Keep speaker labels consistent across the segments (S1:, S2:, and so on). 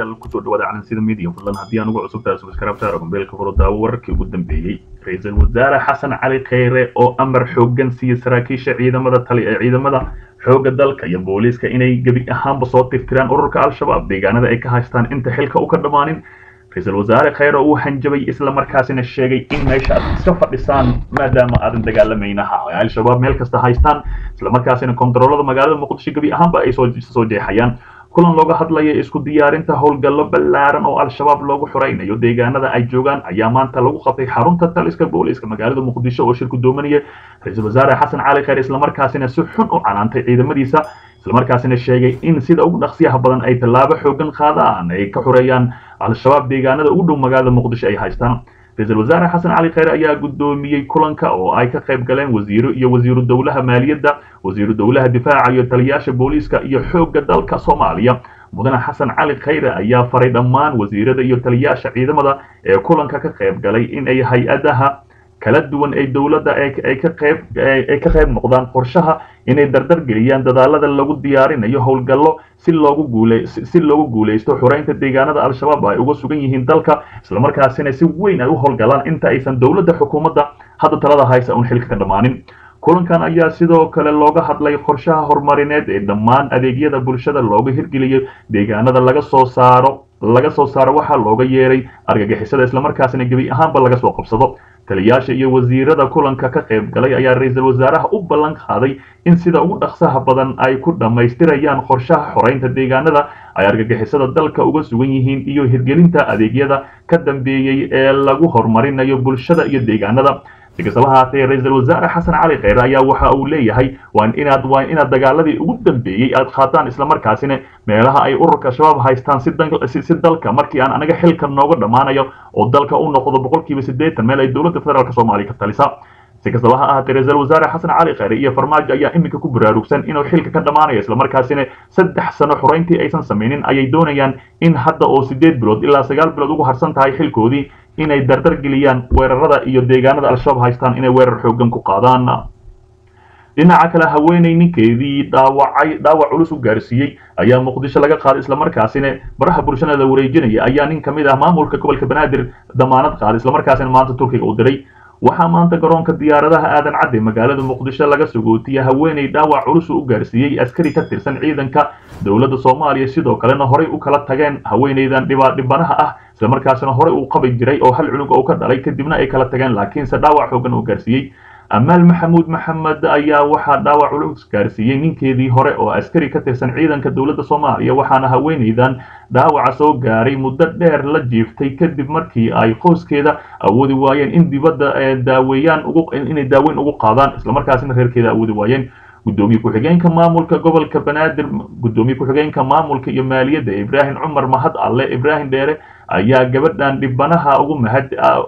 S1: daawadayaal kusoo dhawaada calansida media fadlan haddii aan ugu cusub tahay subscribe taara gombeelka furo daawo wararkii ugu dambeeyey ra-iisul wasaare xasan cali kheyre oo amar xooggan siiyey saraakiisha ciidamada tali ee ciidamada xoogga dalka iyo booliiska inay gebi ahaanba soo tirtiraan ururka al-shabaab deegaanada ay ka haystaan inta xilka u ka dhammaanin ra-iisul wasaare kheyre uu hanjabay islamarkaasina sheegay in meesha aad iska fadhisaan maadaama aadan dagaalamaynaha ay al-shabaab meel kasta haystaan islamarkaasina kontaroolada magaalada muqdisho gebi ahaanba ay soo jeexayaan kulan looga hadlaya isku diyaarinta howlgallo ballaaran oo al-shabaab loogu xoraynayo deegaanada ay joogaan ayaa maanta lagu qabtay xarunta taliska booliiska magaalada muqdisho oo shirku doomanaya ra-iisul wasaare xasan cali kheyr islamarkaasina si xun u canaantay ciidamadiisa islamarkaasina sheegay in sida ugu dhaqsiyaha badan ay tallaabo xoogan qaadaan ay ka xoreeyaan al-shabaab deegaanada ugu dhow magaalada muqdisho ay haystaan ra-iisul wasaare xasan cali kheyre ayaa guddoomiyey kulanka oo ay ka qayb galeen wasiiro iyo wasiiru dowlaha maaliyadda wasiiru dowlaha difaaca iyo taliyaasha booliiska iyo xoogga dalka soomaaliya mudane xasan cali kheyre ayaa faray dhammaan wasiirada iyo taliyaasha ciidamada ee kulanka ka qayb galay in ay hay-adaha kala duwan ee dowladda ay ka qayb ay ka qayb noqdaan qorshaha inay dardar geliyaan dadaalada lagu diyaarinayo howlgallo si loogu guule si loogu guulaysto xoreynta deegaanada al-shabaab ay uga sugan yihiin dalka islamarkaasina si weyn ay u howlgalaan inta aysan dowladda xukuumadda hadda talada haysa uun xilka ka dhammaanin kulankan ayaa sidoo kale looga hadlay qorshaha horumarineed ee dhammaan adeegyada bulshada looga hirgeliyo deegaanada laga soo saaro laga soo saaro waxaa looga yeeray argagixisada islamarkaasina gebi ahaanba laga soo qabsado taliyaasha iyo wasiirada kulanka ka qayb galay ayaa ra-iisul wasaaraha u ballan qaaday in sida ugu dhaqsaha badan ay ku dhammaystirayaan qorshaha xoreynta deegaanada ay argagixisada dalka uga sugan yihiin iyo hirgelinta adeegyada ka dambeeyey ee lagu horumarinayo bulshada iyo deegaanada si kastaba haatee ra-iisul wasaare xasan cali kheyre ayaa waxa uu leeyahay waa inaad waa inaad dagaaladii ugu dambeeyey aad qaataan islamarkaasina meelaha ay ururka shabaab haystaan si si dalka markii aan anaga xilka nooga dhammaanayo oo dalka u noqdo boqolkiiba siddeetan meel ay dowladda federaalk soomaaliya ka talisa si kastaba ha ahaatee ra-iisul wasaare xasan cali kheyre iyo farmaajo ayaa iminka ku baraarugsan inuu xilka ka dhammaanayo islamarkaasina saddex sano xoreyntii aysan samaynin ayay doonayaan in hadda oo sideed bilood ilaa sagaal bilood ugu harsan tahay xilkoodii inay dardar geliyaan weerarada iyo deegaanada al-shabaab haystaan inay weerar xoogan ku qaadaan dhinaca kale haweeney ninkeedii dhaawacay dhaawac culus u gaarsiiyey ayaa muqdisho laga qaaday islamarkaasina baraha bulshada la wareejinaya ayaa nin ka mid ah maamulka gobolka banaadir damaanad qaaday islamarkaasina maanta turkiga u diray waxaa maanta garoonka diyaaradaha aadan cadde magaalada muqdisho laga sugootiya haweeney dhaawac culus u gaarsiiyey askari ka tirsan ciidanka dowladda soomaaliya sidoo kalena horey u kala tageen haweeneydan dhibanaha ah islamarkaasina horey uu qabi jiray oo hal cunug oo ka dhalay kadibna ay kala tageen laakiinse dhaawac xoogan uu gaarsiiyey amaal maxamuud maxamed ayaa waxaa dhaawac culus gaarsiiyey ninkeedii hore oo askari ka tirsan ciidanka dowladda soomaaliya waxaana haweeneydan dhaawaca soo gaaray muddo dheer la jiiftay kadib markii ay qoyskeeda awoodi waayeen in dibadda daaweeyaan inay daaweyn ugu qaadaan islamarkaasina reerkeeda awoodi waayeen gudoomiye ku-xigeenka maamulka gobolka banaadir gudoomiye ku-xigeenka maamulka iyo maaliyadda ibraahim cumar mahad alle ibraahim dheere ayaa gabadhan dhibanaha ugu mahad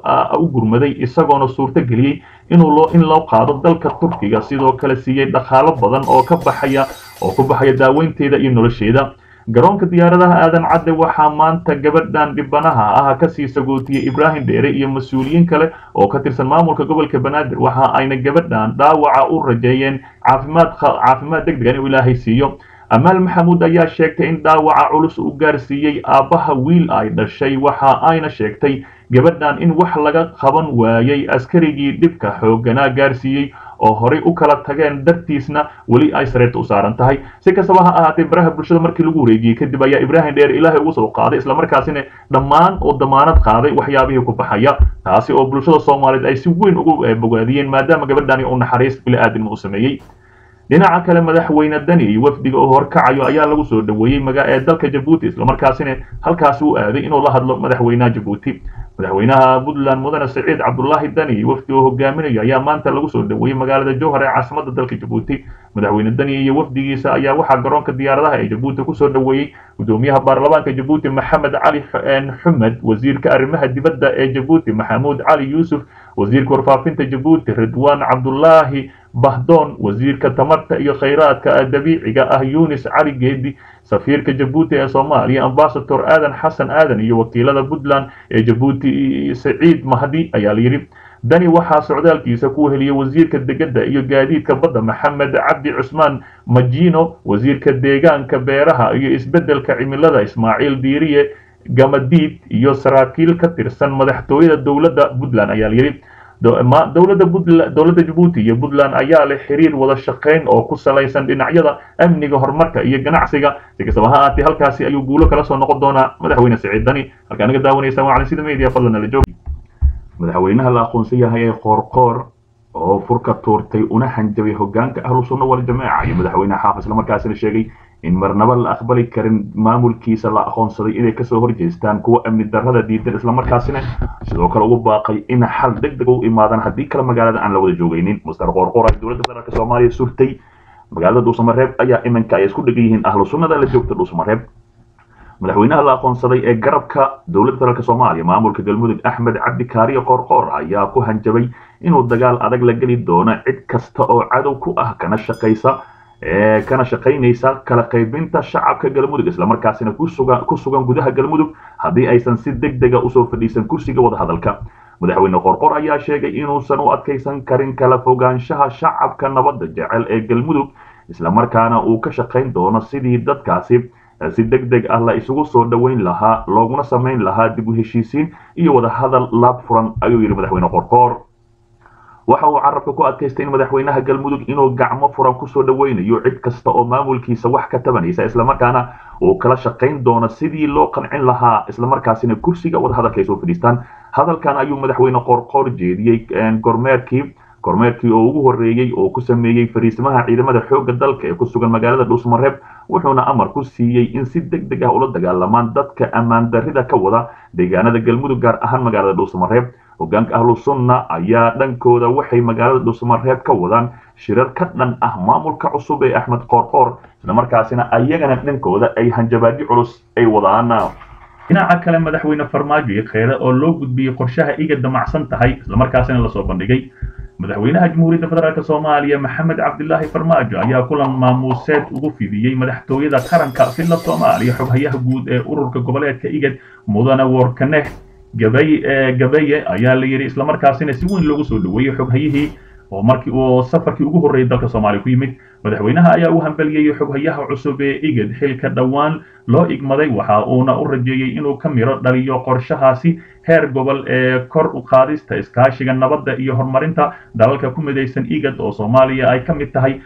S1: u gurmaday isagoona suurto geliyey inuu loo in loo qaado dalka turkiga sidoo kale siiyey dhaqaalo badan oo ka baxaya oo ku baxaya daaweynteeda iyo nolosheeda garoonka diyaaradaha aadan cadde waxaa maanta gabadhan dhibanaha ah kasii sagootiyey ibraahim dheere iyo mas-uuliyiin kale oo ka tirsan maamulka gobolka banaadir waxa ayna gabadhan dhaawaca u rajeeyeen caafimaad caafimaad deg degan inuu ilaahay siiyo amaal maxamuud ayaa sheegtay in dhaawaca culus uu gaarsiiyey aabbaha wiil ay dhashay waxa ayna sheegtay gabadhan in wax laga qaban waayey askarigii dhibka xoogganaa gaarsiiyey oo horey u kala tageen dartiisna weli ay sareerta u saaran tahay si kastaba ha ahaatee baraha bulshada markii lagu wareejiyey kadib ayaa ibraahim dheer ilaahay ugu soo qaaday islamarkaasina dhammaan oo damaanad qaaday waxyaabihii ku baxaya taasi oo bulshada soomaaliyeed ay si weyn ugu bogaadiyeen maadaama gabadhani uu naxariis bili-aadinimo u sameeyey dhinaca kale madaxweyne dani iyo wafdiga oo horkacayo ayaa lagu soo dhaweeyey ee dalka jabuuti islamarkaasina halkaasi u aaday inuu la hadlo madaxweynaha jabuuti madaxweynaha puntland mudane siciid cabdulaahi dani iyo wafdi oo hogaaminayo ayaa maanta lagu soo dhaweeyey magaalada jowhar ee caasimada dalka jabuuti madaxweyne dani iyo wafdigiisa ayaa waxaa garoonka diyaaradaha ee jabuuti kusoo dhaweeyey gudoomiyaha baarlamaanka jabuuti maxamed cali xumed wasiirka arrimaha dibadda ee jabuuti maxamuud cali yuusuf wasiirka warfaafinta jabuuti ridwaan cabdulaahi bahdoon wasiirka tamarta iyo khayraadka dabiiciga ah yunis cali geedi safiirka jabuuti ee soomaaliya ambasador aadan xasan aadan iyo wakiilada puntland ee jabuuti saciid mahdi ayaa layidhi dani waxaa socdaalkiisa ku heliyey wasiirka degedda iyo gaadiidka badda maxamed cabdi cusmaan majino wasiirka deegaanka beeraha iyo isbeddelka cimilada ismaaciil diiriye gamadiid iyo saraakiil ka tirsan madaxtooyada dowladda puntland ayaa layidhi dowladda puntland dowladda jabuuti iyo puntland ayaa leh xiriir wada shaqayn oo ku salaysan dhinacyada amniga horumarka iyo ganacsiga si kastaba ha ahaatee halkaasi ayuu guulo kala soo noqon doonaa madaxweyne siciid dani halkaa naga daawanaysa waa calansida media fadlan nala joogi madaxweynaha la aqoonsan yahay ee qoorqoor oo furka tuurtay una hanjabay hogaanka ahlu sunna wal jamaaca iyo madaxweynaha xaaf islamarkaasina sheegay in marnaba la aqbali karin maamulkiisa la aqoonsaday inay kasoo horjeestaan kuwa amni darrada diidan islamarkaasina sidoo kale ugu baaqay in xal deg deg u imaadaan haddii kale magaalada aan la wada joogaynin muster qoorqoor ay dowladda federaalk soomaaliya surtay magaalada dhuusamareeb ayaa iminka ay isku dhegan yihiin ahlu sunnada la joogta dhuusamareeb madaxweynaha la aqoonsaday ee garabka dowladda federaalk soomaaliya maamulka galmudug axmed cabdi kaariyo qoorqoor ayaa ku hanjabay inuu dagaal adag la geli doono cid kasta oo cadow ku ah kana shaqaysa kana shaqaynaysa kala qaybinta shacabka galmudug islamarkaasina ku sugan gudaha galmudug haddii aysan si deg dega usoo fadhiisan kursiga wadahadalka madaxweyne qorqor ayaa sheegay inuusan u adkaysan karin kala fogaanshaha shacabka nabadda jecel ee galmudug islamarkaana uu ka shaqayn doono sidii dadkaasi si deg deg ah la isugu soo dhoweyn lahaa looguna samayn lahaa dib u heshiisiin iyo wadahadal laab furan ayuu yidhi madaxweyne qorqoor waxa uu carabka ku adkaystay in madaxweynaha galmudug inuu gacmo furan kusoo dhoweynayo cid kasta oo maamulkiisa wax ka tabanaysa islamarkaana uu kala shaqayn doono sidii loo qancin lahaa islamarkaasina kursiga wadahadalka ay soo fadhiistaan hadalkan ayuu madaxweyne qorqoor jeediyey gormeerkii kormeerkii oo ugu horreeyey oo ku sameeyey fariisimaha ciidamada xoogga dalka ee ku sugan magaalada dhuusmareeb wuxuuna amar ku siiyey in si deg deg ah ula dagaalamaan dadka ammaan darrida ka wada deegaanada galmudug gaar ahaan magaalada dhuusmareeb hogaanka ahlu sunna ayaa dhankooda waxay magaalada dhuusmareeb ka wadaan shirar ka dhan ah maamulka cusub ee axmed qoorqoor islamarkaasina ayagana dhankooda ay hanjabaadyo culus ay wadaan dhinaca kale madaxweyne farmaajo iyo kheyre oo loo gudbiyey qorshaha iga damacsan tahay islamarkaasina lasoo bandhigay madaxweynaha jamhuuriyadda federaalk soomaaliya maxamed cabdilaahi farmaajo ayaa kulan maamuuseed ugu fidiyey madaxtooyada qaranka filla soomaaliya xoghayaha guud ee ururka goboleedka igad mudane workaneh gabay gabaye ayaa la yidhi islamarkaasina si weyn loogu soo dhoweeyey xoghayihii oo markii uu safarkii ugu horreeyay dalka soomaaliya ku yimid madaxweynaha ayaa u hambeliyey xoghayaha cusub ee igad xilka dhowaan loo igmaday waxa uuna u rajeeyey inuu ka miro dhaliyo qorshahaasi heer gobol ee kor u qaadista iskaashiga nabadda iyo horumarinta dalalka ku midaysan igad oo soomaaliya ay ka mid tahay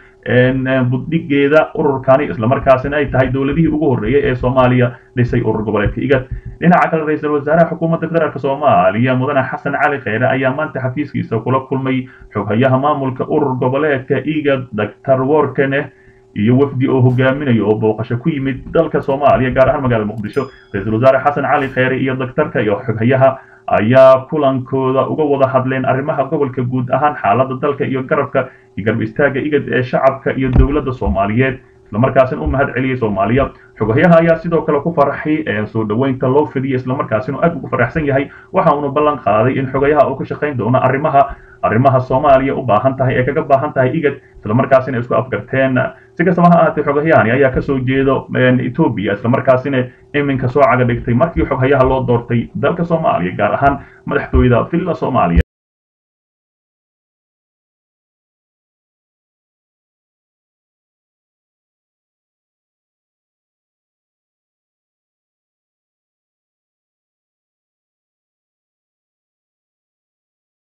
S1: buddhigeeda ururkani islamarkaasina ay tahay dowladihii ugu horreeyay ee soomaaliya dhisay urur goboleedka igad dhinaca kale ra-iisul wasaaraha xukuumadda federaalk soomaaliya mudane xasan cali kheyre ayaa maanta xafiiskiisa kula kulmay xoghayaha maamulka urur goboleedka igad doctor workene iyo wafdi oo hogaaminayo oo booqasho ku yimid dalka soomaaliya gaar ahaan magaalada muqdisho ra-iisul wasaare xasan cali kheyre iyo daktarka iyo xoghayaha ayaa kulankooda uga wada hadleen arrimaha gobolka guud ahaan xaaladda dalka iyo garabka iyo garab istaagga igad ee shacabka iyo dowladda soomaaliyeed islamarkaasina u mahad celiyey soomaaliya xoghayaha ayaa sidoo kale ku faraxay ee soo dhoweynta loo fidiyey islamarkaasina aad ugu faraxsan yahay waxa uuna ballan qaaday in xogayaha uu ka shaqayn doono arrimaha arrimaha soomaaliya u baahan tahay ee kaga baahan tahay igad islamarkaasina isku afgarteen si kastaba ha ahaatee xoghayahani ayaa kasoo jeedo etoobiya islamarkaasina iminka soo caga dhigtay markii xoghayaha loo doortay dalka soomaaliya gaar ahaan madaxtooyada villa soomaaliya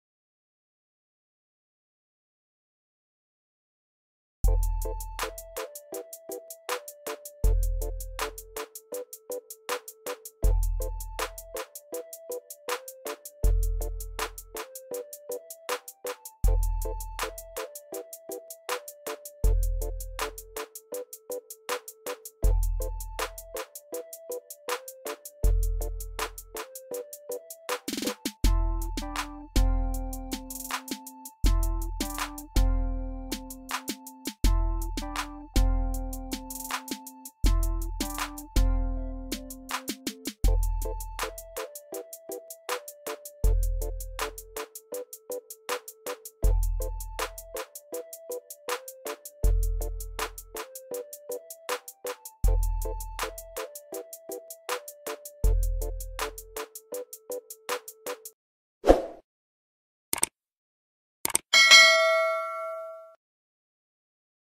S2: Thank you.